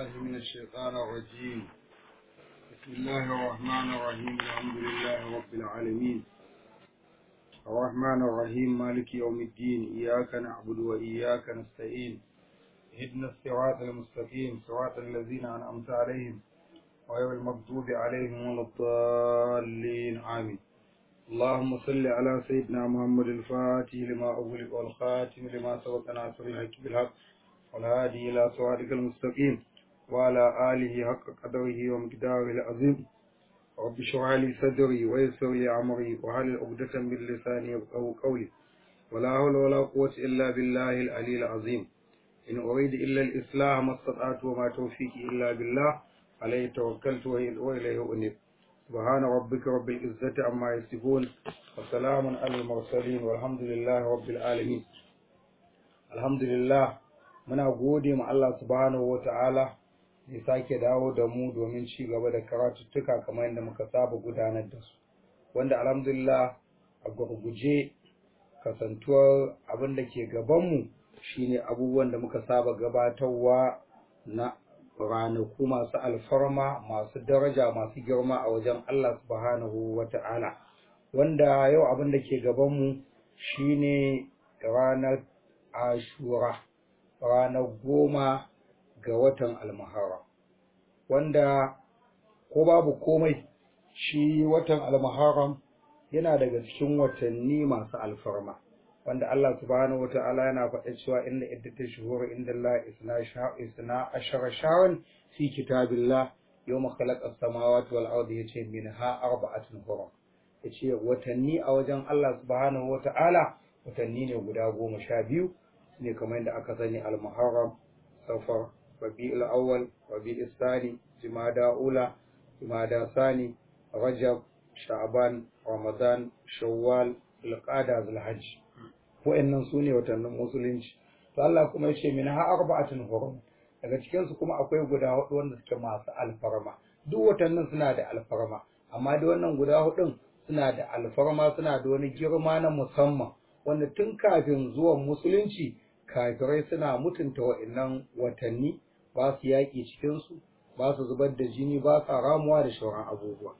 بالله من الشيطان الرجيم بسم الله الرحمن الرحيم الحمد لله رب العالمين الرحمن الرحيم مالك يوم الدين إياك نعبد وإياك نستعين اهدنا الصراط المستقيم صراط الذين أنعمت عليهم غير المغضوب عليهم ولا الضالين آمين اللهم صل على سيدنا محمد الفاتح لما أغلق والخاتم لما سبق ناصر الحق بالحق والهادي إلى صراطك المستقيم وعلى آله حق قدره ومقداره العظيم رب اشرح لي صدري ويسر لي أمري وهل عقدة من لساني يفقهوا قولي ولا حول ولا قوة إلا بالله العلي العظيم إن أريد إلا الإصلاح ما استطعت وما توفيقي إلا بالله عليه توكلت وإليه أنيب سبحان ربك رب العزة عما يصفون وسلام على المرسلين والحمد لله رب العالمين الحمد لله muna gode ma Allah subhanahu wata'ala da sake dawo da mu domin ci gaba da karatuttuka kamar yadda muka saba gudanar da su wanda alhamdulillah a gurguje kasantuwar abin da ke gabanmu shine abubuwan da muka saba gabatarwa na ranaku masu alfarma masu daraja masu girma a wajen Allah subhanahu wata'ala wanda yau abin da ke gabanmu shine ranar ashura ranar goma ga watan almahara wanda ko babu komai shi watan almaharam yana daga cikin watanni masu alfarma wanda Allah subhanahu wata'ala yana faɗa cewa inda iddatu shuhur inda Allah isna sha isna ashara shawan fi kitabillah yawma khalaqa as-samawati wal ardi yace minha arba'atun hurum yace watanni a wajen Allah subhanahu wata'ala watanni ne guda goma sha biyu ne kamar yadda aka sani al-muharram safar rabi'ul awwal rabi'ul thani jumada ula jumada sani rajab sha'ban ramadan shawwal zulqa'da zulhajj wa'annan su ne watannin musulunci to Allah kuma ya ce min ha arba'atun hurum daga cikin su kuma akwai guda hudu wanda suke masu alfarma duk watannin suna da alfarma amma da wannan guda hudun suna da alfarma suna da wani girma na musamman wanda tun kafin zuwan musulunci kafirai suna mutunta wa'annan watanni ba su yaƙi cikinsu ba su zubar da jini ba sa ramuwa da shauran abubuwa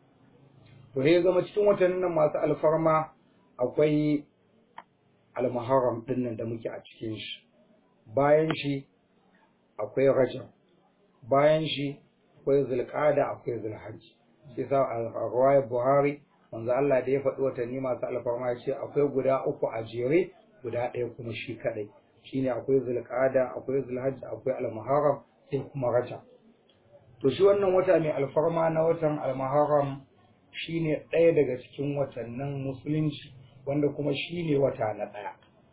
to ya zama cikin watannin nan masu alfarma akwai almuharram ɗin nan da muke a cikin shi bayan shi akwai rajab bayan shi akwai zulqa'da akwai zulhajji sai sa a buhari manzo Allah da ya faɗi watanni masu alfarma ya ce akwai guda uku a jere guda ɗaya kuma shi kaɗai shine akwai zulqa'da akwai zulhajj akwai almuharram sai kuma rajab to shi wannan wata mai alfarma na watan almuharram shine ɗaya daga cikin watannin musulunci wanda kuma shine wata na ɗaya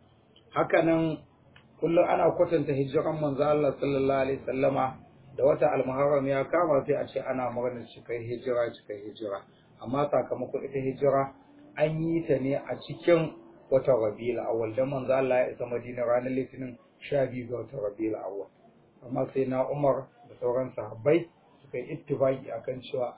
hakanan kullum ana kwatanta hijiran manzo Allah sallallahu alaihi wasallama da wata almuharram ya kama sai a ce ana murnar cikai hijira cikai hijira amma sakamakon ita hijira an yi ta ne a cikin watan rabiul awwal dan manzo Allah ya isa Madina ranar Litinin 12 ga watan rabiul awwal amma sai na Umar da sauran sahabbai suka yi ittifaki akan cewa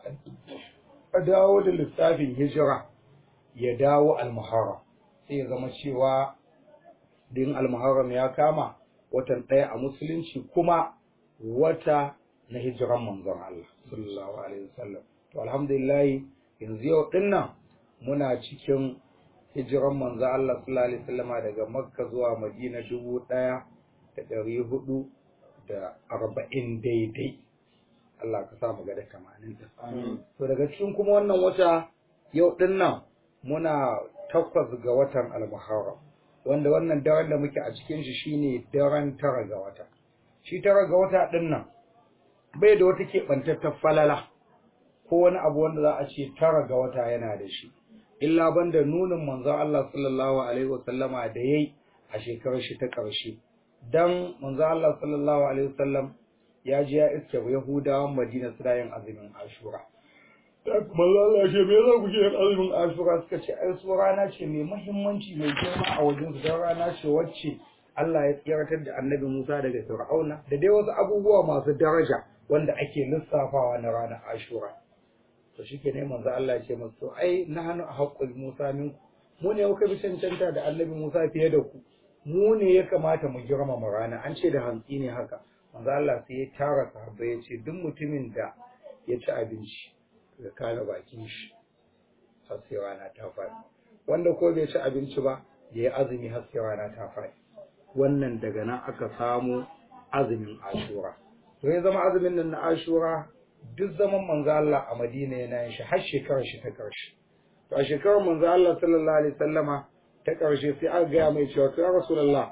a dawo da lissafin hijira ya dawo al-muharram sai ya zama cewa din al-muharram ya kama watan ɗaya a musulunci kuma wata na hijiran manzon Allah sallallahu alaihi wasallam to alhamdulillah yanzu yau dinnan muna cikin hijiran manzo Allah sallallahu alaihi wasallama daga Makka zuwa Madina dubu ɗaya da ɗari hudu da arba'in daidai Allah ka sa mu ga da tamanin da to daga cikin kuma wannan wata yau din nan muna takwas ga watan al-Muharram wanda wannan daren da muke a cikin shi shine daren tara ga wata shi tara ga wata din nan bai da wata keɓantattar falala ko wani abu wanda za a ce tara ga wata yana da shi illa banda nunin manzon Allah sallallahu alaihi wasallama da yayi a shekarar shi ta ƙarshe dan manzon Allah sallallahu alaihi wasallam ya ji ya iske Yahudawan Madina suna yin azumin Ashura manzon Allah ce me za ku ke yin azumin Ashura suka ce ai su rana ce mai muhimmanci mai girma a wajen su dan rana ce wacce Allah ya tsiratar da Annabi Musa daga Fir'auna da dai wasu abubuwa masu daraja wanda ake lissafawa na ranar Ashura to shi ke neman za Allah ce masu to ai na hannu a haƙƙul Musa minku mu ne muka bi cancanta da annabi Musa fiye da ku mu ne ya kamata mu girmama rana an ce da hantsi ne haka manzo Allah sai ya tara sahabbai ya ce duk mutumin da ya ci abinci ya kare bakin shi har sai rana ta faɗi wanda ko bai ci abinci ba ya yi azumi har sai rana ta faɗi wannan daga nan aka samu azumin ashura to ya zama azumin nan na ashura duk zaman manzo Allah a Madina yana yin shi har shekarar shi ta karshe to a shekarar manzo Allah sallallahu alaihi wasallama ta karshe sai aka gaya mai cewa to ya rasulullah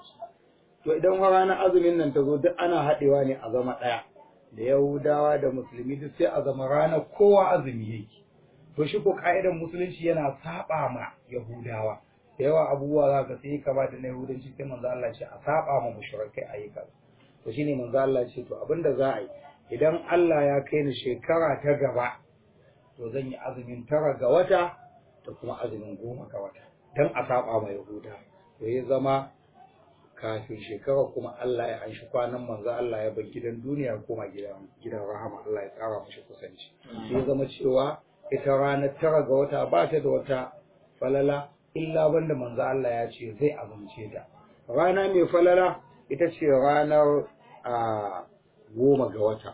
to idan ranar azumin nan ta zo duk ana haɗewa ne a zama ɗaya da yahudawa da musulmi duk sai a zama ranar kowa azumi yake to shi ko ka'idar musulunci yana saba ma yahudawa da yawa abubuwa za ka sai kamata na yahudanci sai manzo Allah ce a saba ma mushrikai a yi kaza to shine manzo Allah ce to abinda za a yi idan Allah ya kai ni shekara ta gaba to zan yi azumin tara ga wata da kuma azumin goma ga wata dan a saba ma yahuda to ya zama kafin shekara kuma Allah ya anshi kwanan manzo Allah ya bar gidan duniya koma gidan gidan rahama Allah ya tsara mashi kusanci sai zama cewa ita ranar tara ga wata ba ta da wata falala illa banda manzo Allah ya ce zai azumce ta rana mai falala ita ce ranar a goma ga wata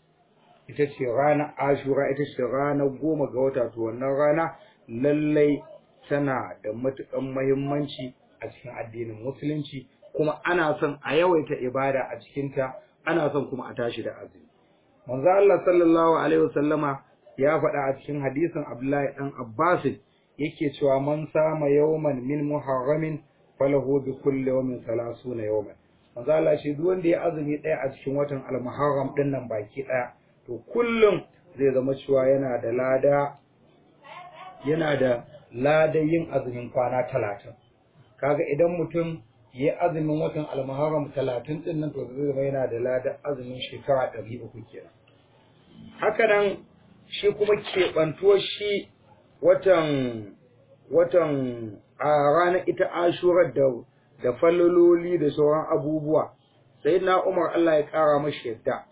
ita ce ranar ashura ita ce ranar goma ga wata to wannan rana lallai tana da matukan muhimmanci a cikin addinin musulunci kuma ana son a yawaita ibada a cikinta ana son kuma a tashi da azumi manzo Allah sallallahu alaihi wasallama ya faɗa a cikin hadisin Abdullahi dan Abbas yake cewa man sama yawman min muharramin falahu bi kulli yawmin 30 yawman manzo Allah shi duk wanda ya azumi ɗaya a cikin watan al-muharram din nan baki ɗaya to kullum zai zama cewa yana da lada yana da ladan yin azumin kwana talatin kaga idan mutum ya azumin watan almuharram talatin din nan to zai zama yana da ladan azumin shekara ɗari uku kenan haka nan shi kuma keɓantuwar shi watan watan a ranar ita ashurar da da fallololi da sauran abubuwa sai na umar Allah ya ƙara mashi yadda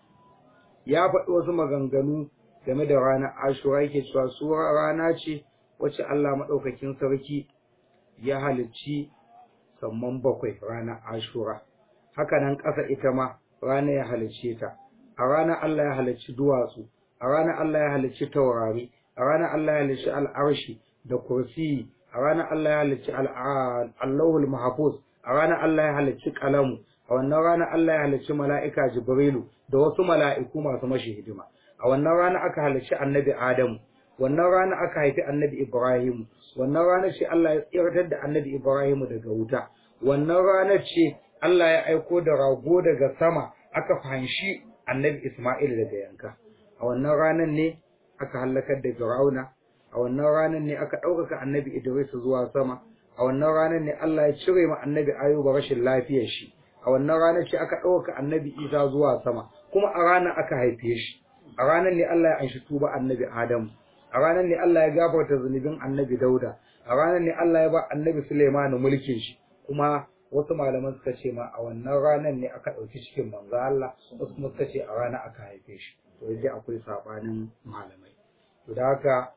ya faɗi wasu maganganu game da ranar ashura yake cewa su rana ce wacce Allah maɗaukakin sarki ya halicci samman bakwai ranar ashura haka nan ƙasa ita ma rana ya halicce ta a ranar Allah ya halicci duwatsu a ranar Allah ya halicci taurari a ranar Allah ya halicci al'arshi da kursi a ranar Allah ya halicci allahul mahfuz a ranar Allah ya halicci kalamu a wannan ranar Allah ya halicci mala'ika jibrilu da wasu mala'iku masu mashi hidima a wannan rana aka halicci annabi adamu wannan rana aka haifi annabi ibrahimu wannan rana ce Allah ya tsirtar da annabi ibrahimu daga wuta wannan rana ce Allah ya aiko da rago daga sama aka fahimci annabi isma'il daga yanka a wannan ranar ne aka halakar da fir'auna a wannan ranar ne aka ɗaukaka annabi idris zuwa sama a wannan ranar ne Allah ya cire ma annabi ayuba rashin lafiyar shi a wannan ranar ce aka ɗaukaka annabi isa zuwa sama kuma a ranar aka haife shi a ranar ne Allah ya anshi tuba annabi adamu a ranar ne Allah ya gafarta zunubin annabi Dauda a ranar ne Allah ya ba annabi Suleiman mulkin shi kuma wasu malaman suka ce ma a wannan ranar ne aka ɗauki cikin manzo Allah wasu kuma suka ce a ranar aka haife shi to yaje akwai sabanin malamai to da haka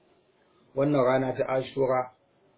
wannan rana ta Ashura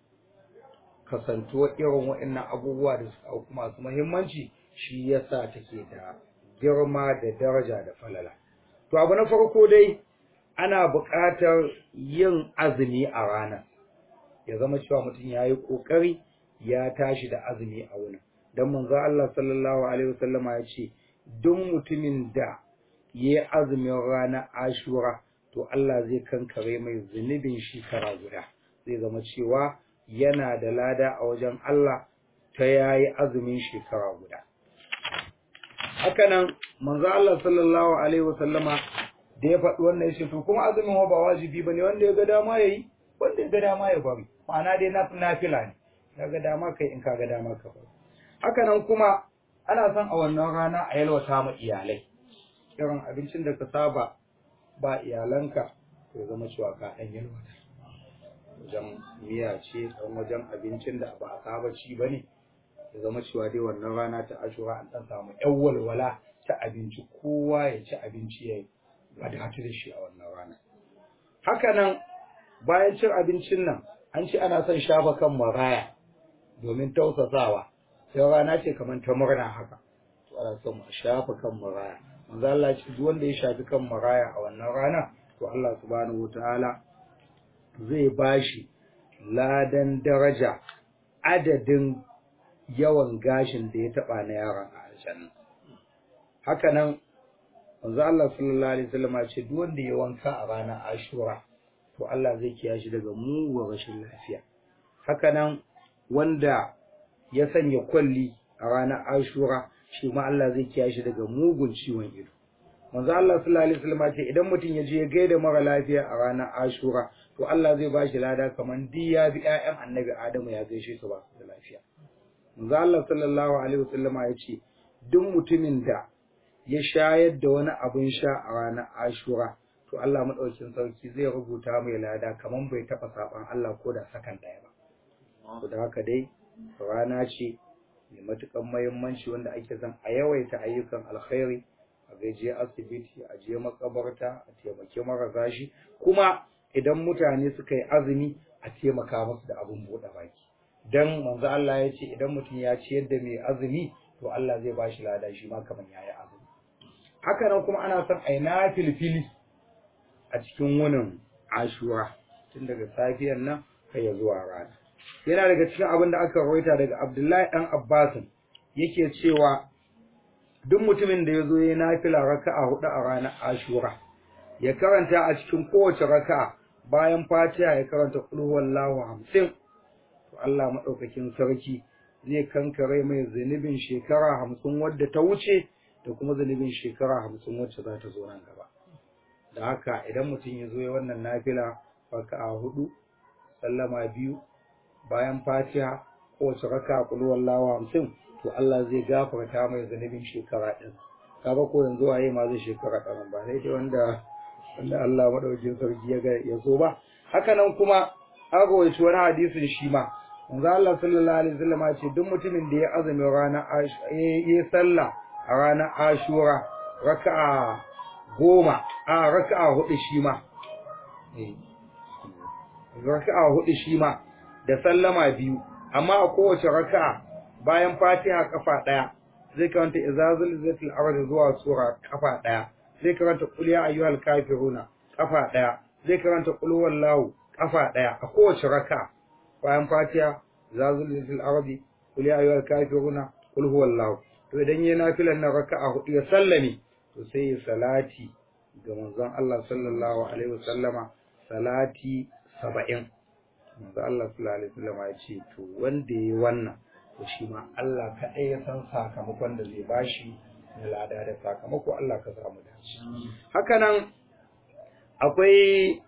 kasantuwa irin waɗannan abubuwa da suka auku masu muhimmanci shi yasa take da girma da daraja da falala to abu na farko dai ana buƙatar yin azumi a ranar ya zama cewa mutum ya yi ƙoƙari ya tashi da azumi a wurin don manzo Allah sallallahu alaihi wasallama ya ce duk mutumin da ya yi azumin ranar ashura to Allah zai kankare mai zunubin shekara guda zai zama cewa yana da lada a wajen Allah ta yayi azumin shekara guda hakanan manzo Allah sallallahu alaihi wasallama da ya faɗi wannan ya ce to kuma azumin ba wajibi ba ne wanda ya ga dama ya yi wanda ya ga dama ya bari ma'ana dai na nafila ne ya ga dama kai in ka ga dama ka bari haka nan kuma ana son a wannan rana a yalwata ma iyalai irin abincin da ka saba ba iyalanka ya zama cewa ka ɗan yalwata wajen miya ce ɗan wajen abincin da ba a saba ci ba ne ya zama cewa dai wannan rana ta ashura an ɗan samu ƴan walwala ta abinci kowa ya ci abinci ya wadatu da shi a wannan rana. Haka nan bayan cin abincin nan an ce ana son shafa kan maraya domin tausasawa sai rana ce kamar ta murna haka. to ana son mu shafa kan maraya manzo Allah ya ce duk wanda ya shafi kan maraya a wannan rana to Allah subhanahu wataala zai bashi ladan daraja adadin yawan gashin da ya taba na yaron a aljanna haka nan manzo Allah sallallahu alaihi wasallam ya ce duk wanda ya wanka a ranar Ashura to Allah zai kiyaye shi daga mugun rashin lafiya haka nan wanda ya sanya kwalli a ranar Ashura shi ma Allah zai kiyaye shi daga mugun ciwon ido manzo Allah sallallahu alaihi wasallam ya ce idan mutum ya je ya gaida mara lafiya a ranar Ashura to Allah zai bashi lada kaman diya bi ƴaƴan Annabi Adamu ya gaishe su ba su da lafiya manzo Allah sallallahu alaihi wasallam ya ce duk mutumin da ya shayar da wani abin sha a ranar Ashura to Allah madaukakin sarki zai rubuta mai lada kaman bai taba saban Allah ko da sakan daya ba to da haka dai rana ce mai matukan muhimmanci wanda ake son a yawaita ayyukan alkhairi a gaje asibiti a je makabarta a taimake marasa shi kuma idan mutane suka yi azumi a taimaka musu da abin buɗe baki dan manzo Allah ya ce idan mutum ya ciyar da mai azumi to Allah zai ba shi lada shi ma kaman yayi azumi haka nan kuma ana son ai na filfili a cikin wunin ashura tun daga safiyar nan kai ya zuwa rana yana daga cikin abin da aka rawaita daga Abdullahi dan Abbas yake cewa duk mutumin da ya zo ya nafila raka'a hudu a ranar ashura ya karanta a cikin kowace raka'a bayan fatiha ya karanta qul huwallahu hamsin to Allah madaukakin sarki zai kankare mai zunubin shekara hamsin wadda ta wuce da kuma zunubin shekara hamsin wacce za ta zo nan gaba da haka idan mutum ya zo ya wannan nafila raka'a hudu sallama biyu bayan fatiha kowace raka'a qul huwallahu hamsin to Allah zai gafarta mai zunubin shekara din kaga ko yanzu waye ma zai shekara ɗarin ba sai dai wanda wanda Allah madaukakin sarki ya ga ya so ba haka nan kuma an rawaito wani hadisin shi ma manzo Allah sallallahu alaihi wasallam ya ce duk mutumin da ya azumi ranar ya sallah a ranar Ashura raka'a goma a raka'a hudu shi ma raka'a hudu shi ma da sallama biyu amma a kowace raka'a bayan Fatiha kafa daya zai karanta izazul zatil ard zuwa sura kafa daya zai karanta qul ya ayyuhal kafiruna kafa daya zai karanta qul huwallahu kafa daya a kowace raka bayan fatiha zazul lil arabi qul ya ayyuhal kafiruna qul huwallahu to idan yayi nafilan na raka'a hudu ya sallame to sai ya salati ga manzon Allah sallallahu alaihi wasallama salati 70 manzon Allah sallallahu alaihi wasallama ya ce to wanda yayi wannan to shi ma Allah kaɗai ya san sakamakon da zai bashi na lada da sakamako Allah ka samu dace haka nan akwai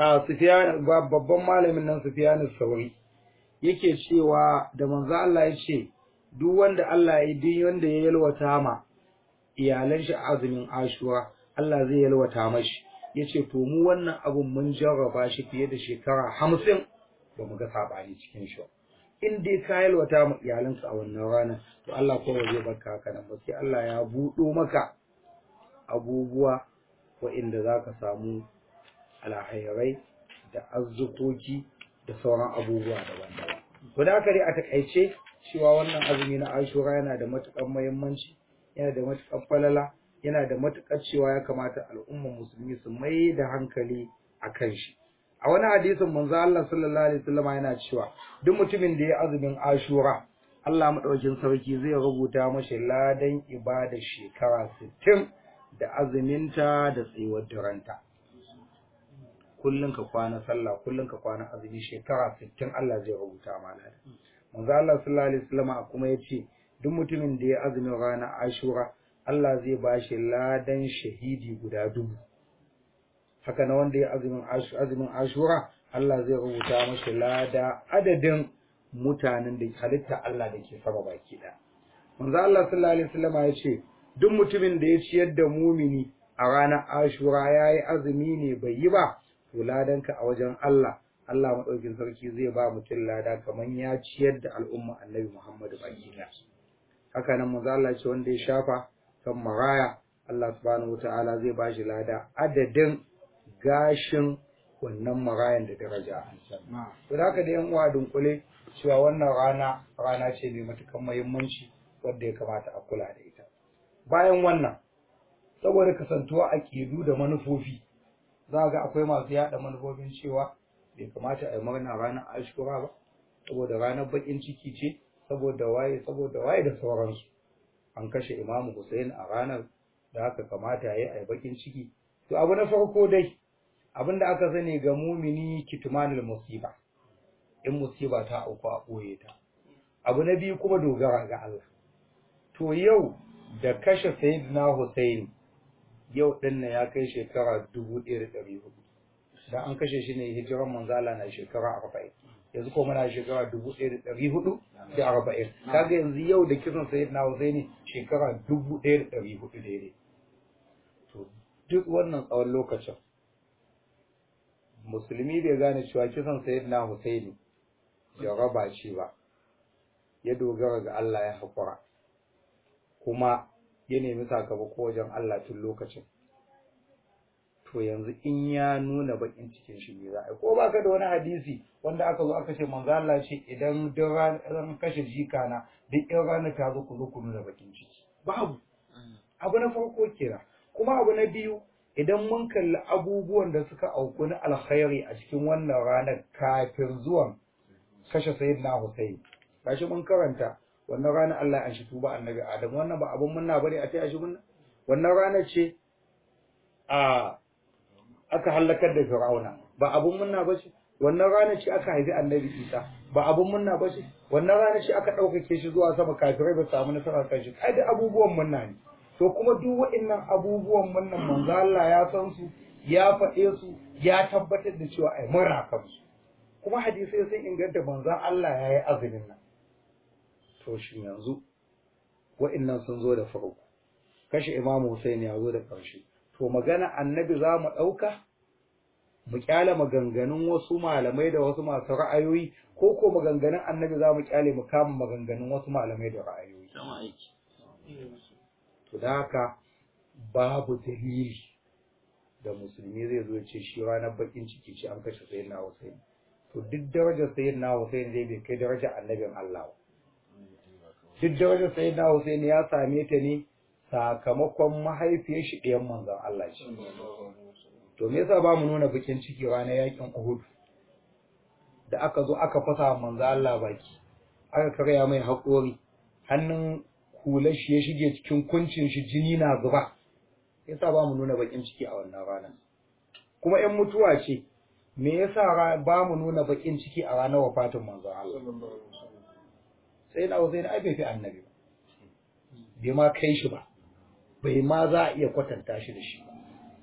babban malamin nan Sufyan Sauri yake cewa da manzo Allah ya ce duk wanda Allah ya duk wanda ya yalwata ma iyalan shi azumin Ashura Allah zai yalwata mashi yace to mu wannan abun mun jarraba shi fiye da shekara hamsin ba mu ga sabani cikin shi in dai ka yalwata ma iyalanka a wannan rana to Allah ko zai baka haka nan ba sai Allah ya buɗo maka abubuwa waɗanda za ka samu alhairai da arzukoki da sauran abubuwa daban-daban. To da haka dai a takaice cewa wannan azumi na Ashura yana da matuƙar muhimmanci, yana da matuƙar falala, yana da matuƙar cewa ya kamata al'ummar musulmi su mai da hankali a kan shi. A wani hadisin manzo Allah sallallahu alaihi wasallam yana cewa duk mutumin da ya azumin Ashura Allah madaukakin sarki zai rubuta mashi ladan ibada shekara 60 da azuminta da tsayuwar duranta. kullun ka kwana sallah kullun ka kwana azumi shekara 60 Allah zai rubuta ma ladan. Manzo Allah sallallahu alaihi wasallam kuma yace duk mutumin da ya azumin ranar Ashura Allah zai bashi ladan shahidi guda dubu. haka na wanda ya azumin azumin ashura Allah zai rubuta mashi lada adadin mutanen da halitta Allah da ke sama baki da manzo Allah sallallahu alaihi wasallam ya ce duk mutumin da ya ciyar da mumini a ranar ashura yayi azumi ne bai yi ba to ladanka a wajen Allah Allah madaukin sarki zai ba mutum lada kaman ya ciyar da al'umma annabi Muhammadu baki da haka nan manzo Allah ya ce wanda ya shafa kan maraya Allah subhanahu wataala zai ba shi lada adadin gashin wannan marayan da daraja a aljanna. To da haka da yan uwa dunkule cewa wannan rana rana ce mai matukan muhimmanci wadda ya kamata a kula da ita. bayan wannan saboda kasantuwa a ƙidu da manufofi za ga akwai masu yaɗa manufofin cewa bai kamata a yi murna ranar ashura ba saboda ranar baƙin ciki ce saboda waye saboda waye da sauransu an kashe imamu Hussein a ranar da haka kamata ya yi a yi baƙin ciki to abu na farko dai abin da aka sani ga mumini kitmanul musiba in musiba ta auku a ɓoye ta abu na biyu kuma dogara ga Allah to yau da kashe sayyidina Hussein yau din nan ya kai shekara dubu ɗaya da ɗari hudu dan an kashe shi ne hijiran manzala na shekara arba'in yanzu ko muna shekara dubu ɗaya da ɗari hudu da arba'in kaga yanzu yau da kisan sayyidina Hussein shekara dubu ɗaya da ɗari hudu daidai to duk wannan tsawon lokacin musulmi bai gane cewa kisan sayyidina Hussein jaraba ce ba ya dogara ga Allah ya haƙura kuma ya nemi sakamako wajen Allah tun lokacin to yanzu in ya nuna bakin cikin shi ne za a yi ko baka da wani hadisi wanda aka zo aka ce manzo Allah ce idan duk ran kashe jika na duk in ranar ta zo ku zo ku nuna bakin ciki babu abu na farko kira kuma abu na biyu idan mun kalli abubuwan da suka auku na alkhairi a cikin wannan ranar kafin zuwan kashe sayyidina Hussein gashi mun karanta wannan ranar Allah ya shi tuba annabi Adam wannan ba abun munna bane a taya shi munna wannan ranar ce a aka halakar da Fir'auna ba abun munna ba ce wannan ranar ce aka haifi annabi Isa ba abun munna ba ce wannan ranar ce aka ɗaukake shi zuwa sama kafirai ba samu nasara kan shi ai da abubuwan munna ne to kuma duk waɗannan abubuwan munnan manzo Allah ya san su ya faɗe su ya tabbatar da cewa ai mura kansu kuma hadisai sun inganta manzon Allah ya yi azumin nan to shin yanzu wa'annan sun zo da farko kashe imamu Hussein ya zo da ƙarshe to magana annabi za mu ɗauka mu kyale maganganun wasu malamai da wasu masu ra'ayoyi ko ko maganganun annabi za mu kyale mu kama maganganun wasu malamai da ra'ayoyi to da haka babu dalili da musulmi zai zo ce shi ranar bakin ciki ce an kashe sayyidina Hussein to duk darajar sayyidina Hussein zai bai kai darajar annabin Allah duk darajar sayyidina Hussein ya same ta ne sakamakon mahaifiyar shi ɗayan manzon Allah ce to me yasa ba mu nuna bakin ciki ranar yakin Uhud da aka zo aka fasa manzon Allah baki aka karya mai haƙori hannun hular shi ya shige cikin kuncin shi jini na zuba yasa ba mu nuna bakin ciki a wannan rana kuma 'yan mutuwa ce me yasa ba mu nuna bakin ciki a ranar wafatin manzon Allah sai na Hussein ai bai fi annabi ba bai ma kai shi ba bai ma za a iya kwatanta shi da shi ba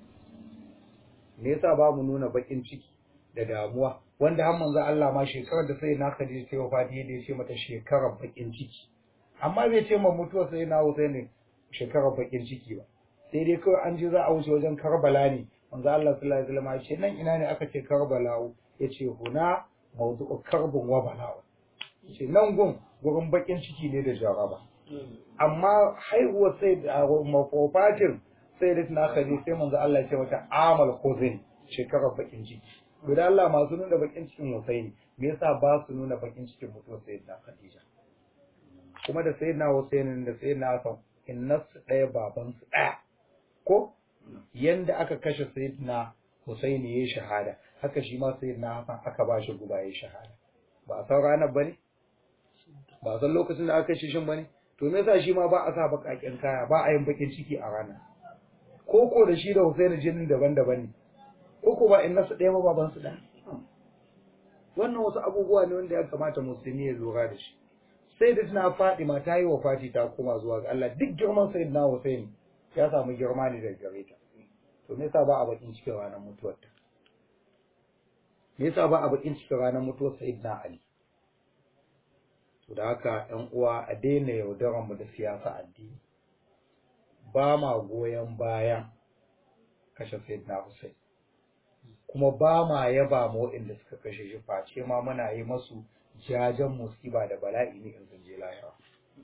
me yasa ba mu nuna bakin ciki da damuwa wanda har manzon Allah ma shekarar da sai na Khadija ta wafati yadda ya ce mata shekarar bakin ciki amma bai ce ma mutuwa sai na Hussein shekarar bakin ciki ba sai dai kawai an je za a wuce wajen Karbala ne manzo Allah sallallahu alaihi wasallam ya ce nan ina ne aka ce Karbala ya ce huna mawdu'u karbun wa bala'u ce nan gun gurin bakin ciki ne da jaraba amma haihuwar sai da mafofatin sai da tana kaje sai manzo Allah ya ce mata amal khuzin shekarar bakin ciki guda Allah masu nuna bakin cikin Husaini me yasa ba su nuna bakin cikin mutuwar sayyidina Khadija kuma da sayyidina Husaini da sayyidina Hassan innasu ɗaya babansu ɗaya ko yanda aka kashe sayyidina Husaini yayi shahada haka shi ma sayyidina Hassan aka ba shi guba yayi shahada ba a san ranar bane ba a san lokacin da aka kashe shin bane to me yasa shi ma ba a sa bakakken kaya ba a yin bakin ciki a ranar koko da shi da Husaini jinin daban-daban ne koko ba in nasu ɗaya ba baban su ɗaya wannan wasu abubuwa ne wanda ya kamata musulmi ya lura da shi sai da tana Fatima ta yi wa Fati ta koma zuwa ga Allah duk girman sayyidina Husaini ya samu girma ne daga gare ta to me yasa ba a bakin cikin ranar mutuwar ta me yasa ba a bakin cikin ranar mutuwar sayyidina Ali to da haka ƴan uwa a daina yaudaran mu da siyasa addini ba ma goyon bayan kashe sayyidina Hussein kuma ba ma yaba ma waɗanda suka kashe shi face ma muna yi masu jajen musiba da bala'i ne in sun je lahira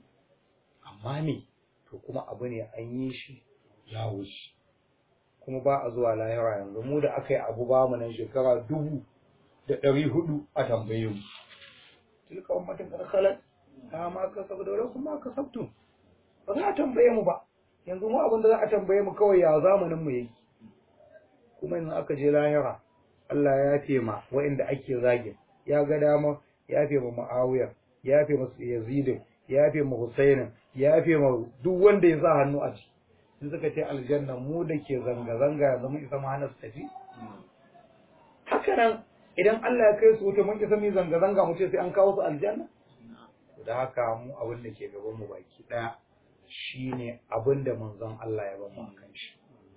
amma me to kuma abu ne an yi shi ya wuce kuma ba a zuwa lahira yanzu mu da aka yi abu ba mu nan shekara dubu da ɗari hudu a tambaye mu tilka ummatin qad khalat ta ma kasabu da lakum ma kasabtum ba za a tambaye mu ba yanzu mu abin da za a tambaye mu kawai ya zamanin mu yake kuma yanzu aka je lahira Allah ya yafe ma waɗanda ake zagin ya ga dama ya yafe ma Muawiya ya yafe ma Yazid ya yafe ma Husainin ya yafe ma duk wanda ya sa hannu a ciki in suka ce aljanna mu da ke zanga zanga yanzu mun isa mu hana su tafi haka nan idan Allah ya kai su wuta mun isa mu zanga zanga mu ce sai an kawo su aljanna da haka mu abin da ke gaban mu baki daya shine abin da manzon Allah ya bamu akan shi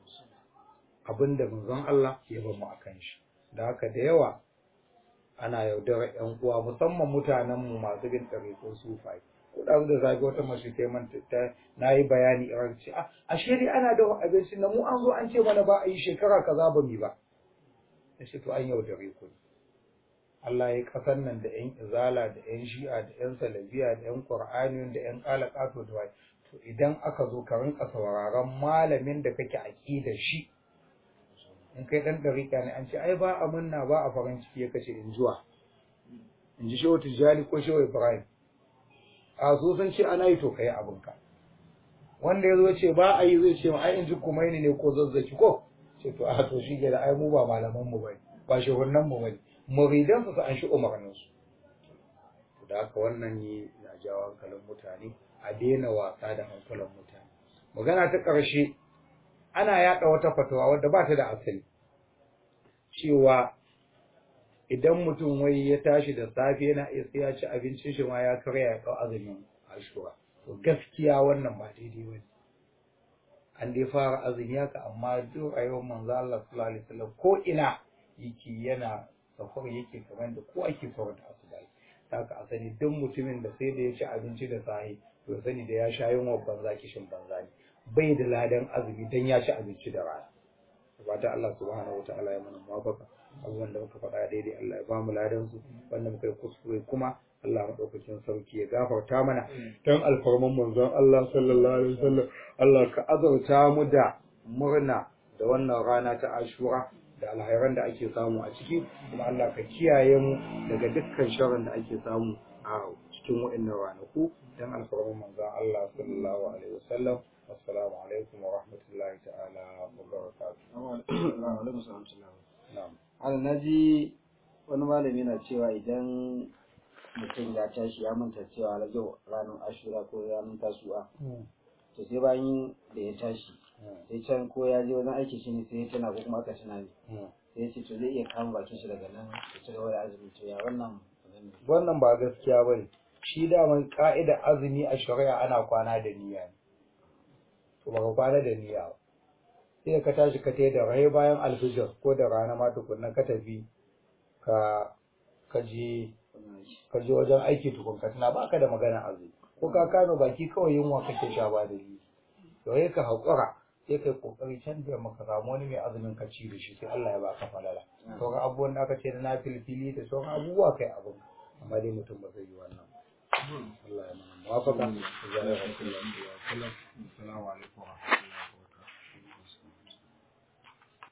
abin da manzon Allah ya bamu akan shi da haka da yawa ana yaudarar yan uwa musamman mutanen mu masu bin ɗariƙun sufai ko da da zaga wata mace ta man ta nayi bayani irin ce a ashe dai ana da abinci na mu an zo an ce mana ba a yi shekara kaza ba mi ba sai to an yaudare ku Allah ya kasar nan da ‘yan izala da ‘yan shi'a da ‘yan salabiya da ‘yan ƙur'ani da ‘yan ƙalaƙato da wai to idan aka zo ka rinka sauraron malamin da kake aƙidar shi in kai ɗan ɗariƙa ne an ce ai ba a munna ba a farin ciki ya kace in zuwa in ji shehu tijjani ko shehu ibrahim a so sun ce ana yi to kai abinka wanda ya zo ce ba a yi zai ce ai in ji kumaini ne ko zazzaki ko ce to a to shi da ai mu ba malaman mu bane ba shehunan mu bane muridan su an shi umarnin su da haka wannan ne na jawo hankalin mutane a daina wasa da hankalin mutane magana ta ƙarshe ana yaɗa wata fatawa wadda ba ta da asali cewa idan mutum wai ya tashi da safe yana iya sai ya ci abincin shi ma ya karya ya ɗau azumin ashura to gaskiya wannan ba daidai ba an dai fara azumi haka amma duk rayuwar manzo Allah sallallahu alaihi wasallam ko ina yake yana safar yake kamar da ko ake safar da asubai haka a sani duk mutumin da sai da ya ci abinci da sahi to sani da ya sha yunwa banza kishin banza ne bai da ladan azumi dan ya ci abinci da rana fata Allah subhanahu wataala ya mana muwafaka abubuwan da muka faɗa daidai Allah ya bamu ladan su wanda muka yi kuskure kuma Allah madaukakin sauki ya gafarta mana dan alfarman manzon Allah sallallahu alaihi wasallam Allah ka azurta mu da murna da wannan rana ta Ashura da alhairan da ake samu a ciki kuma Allah ka kiyaye mu daga dukkan sharrin da ake samu a cikin waɗannan ranaku dan alfarman manzon Allah sallallahu alaihi wasallam assalamu alaikum wa rahmatullahi ta'ala wa barakatuh na'am Ana naji wani malami na cewa idan mutum ya tashi ya manta cewa na yau ranar ashura ko ranar tasu'a to sai bayan da ya tashi sai can ko ya je wajen aiki shi ne sai ya tana ko kuma aka tana ne sai ya ce to zai iya kama bakin shi daga nan ya ci gaba da azumi to ya wannan abin ne. wannan ba gaskiya bane shi daman ka'ida azumi a shari'a ana kwana da niyya ne to baka kwana da niyya ba sai ka tashi ka tai da rai bayan alfijir ko da rana ma tukunna ka tafi ka ka je ka je wajen aiki tukun ka tuna baka da magana azumi ko ka kano baki kawai yunwa kake sha ba da ni to sai ka haƙura sai kai kokari can da maka samu wani mai azumin ka ci da shi sai Allah ya baka falala sauran abubuwan da aka ce da na filfili da sauran abubuwa kai abin amma dai mutum ba zai yi wannan ba. Allah ya mana muwafaka. Assalamu alaikum.